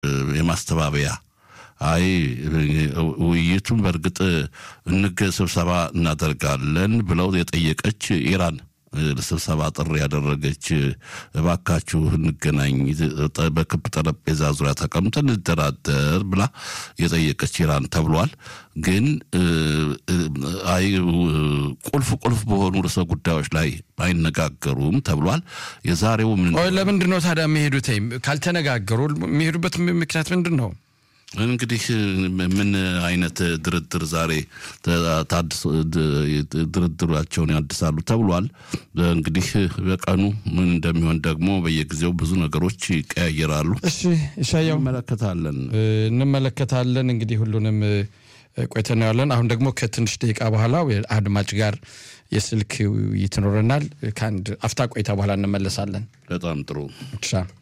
የማስተባበያ አይ ውይይቱን በእርግጥ እንገ ስብሰባ እናደርጋለን ብለው የጠየቀች ኢራን ስብሰባ ጥሪ ያደረገች እባካችሁ እንገናኝ፣ በክብ ጠረጴዛ ዙሪያ ተቀምጠን እንደራደር ብላ የጠየቀች ኢራን ተብሏል። ግን አይ ቁልፍ ቁልፍ በሆኑ ርዕሰ ጉዳዮች ላይ አይነጋገሩም ተብሏል። የዛሬው ምን ለምንድን ነው ታዲያ የሚሄዱት? ካልተነጋገሩ የሚሄዱበት ምክንያት ምንድን ነው? እንግዲህ ምን አይነት ድርድር ዛሬ ድርድራቸውን ያድሳሉ ተብሏል። እንግዲህ በቀኑ ምን እንደሚሆን ደግሞ በየጊዜው ብዙ ነገሮች ይቀያየራሉ። እሺ እሻያው እንመለከታለን እንመለከታለን እንግዲህ ሁሉንም ቆይተን እናያለን። አሁን ደግሞ ከትንሽ ደቂቃ በኋላ አድማጭ ጋር የስልክ ውይይት ይኖረናል። ከአንድ አፍታ ቆይታ በኋላ እንመለሳለን። በጣም ጥሩ ሻ